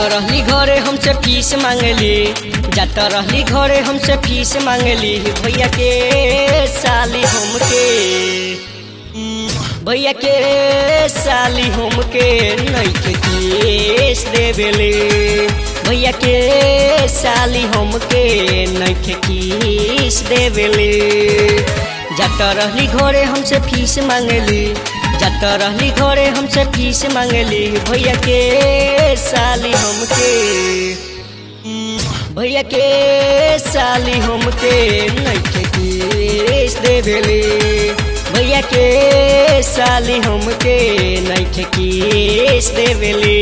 रहली घरे हमसे फीस मांगली जात रहली घरे हमसे फीस मांगली भैया के साली हमके भैया के साली हमके नैखे केस देवेले भैया के साली हमके नैखे केस देवेले जात रहली घरे हमसे फीस मांगली जात रहली घरे हमसे फीस मांगली भैया के साली हमके भैया के साली हमके नैखे केस देवेले भैया के साली हमके नैखे केस देवेले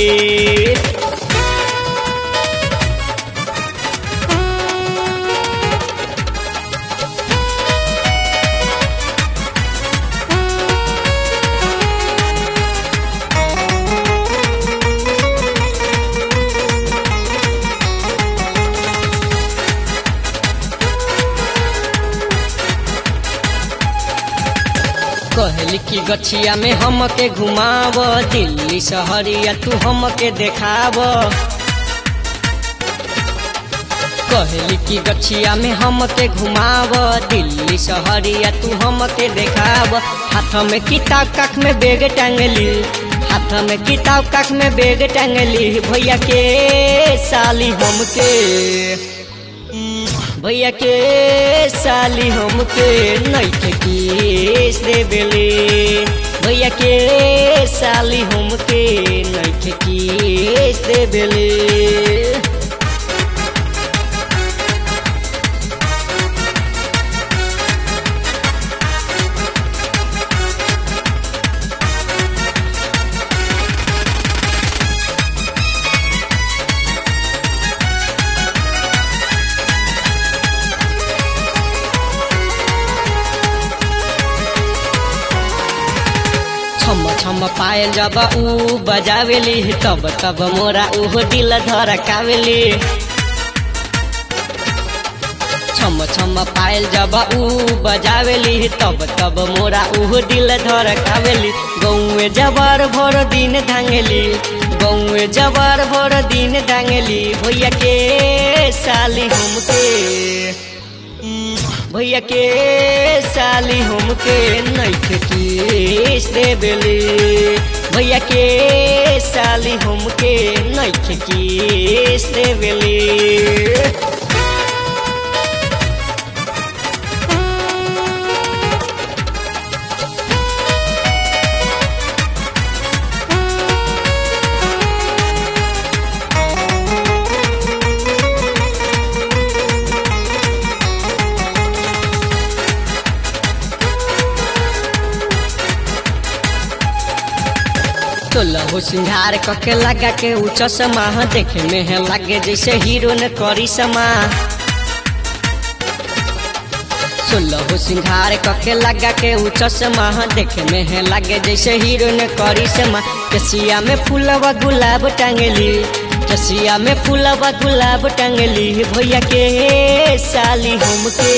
कहली की गछिया में हमके घुमाव दिल्ली शहरिया तू हमके देखाव कहली की गछिया में हमके घुमाव दिल्ली शहरिया तू हमके देखाव हाथ में किताब काख में बेग टांगली हाथ में किताब काख में बेग टांगली भैया के साली हमके भैया के साली हमके नैखे केस देवेले भैया के साली हमके नैखे केस देवेले छम छम पायल जब ऊ बजावेली तब तब मोरा ऊ दिल धड़कावेली छम छम पायल जब ऊ बजावेली तब तब मोरा ऊ दिल धड़कावेली गौए जबर भर दिन धांगली गौए जबर भर दिन धांगली भैया के साली हमके भैया के साली हमके नैखे केस देवेली भैया के साली हमके नैखे केस देवेली सोलह सिंगार कके लगा के ऊ चश्मा देखे में है लागे जैसे हीरो ने करी समा सोलह सिंगार कके लगा के ऊ चश्मा देखे में है लागे जैसे हीरो ने करी समा कसिया में फूलवा गुलाब टांगली कसिया में फूलवा गुलाब टांगली भैया के साली हमके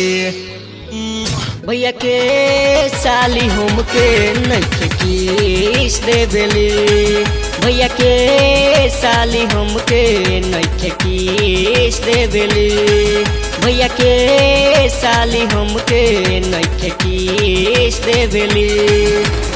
भैया के साली हमके नैखे केस देवेली भैया के साली हमके नैखे केस देवेली भैया के साली हमके नैखे केस देवेली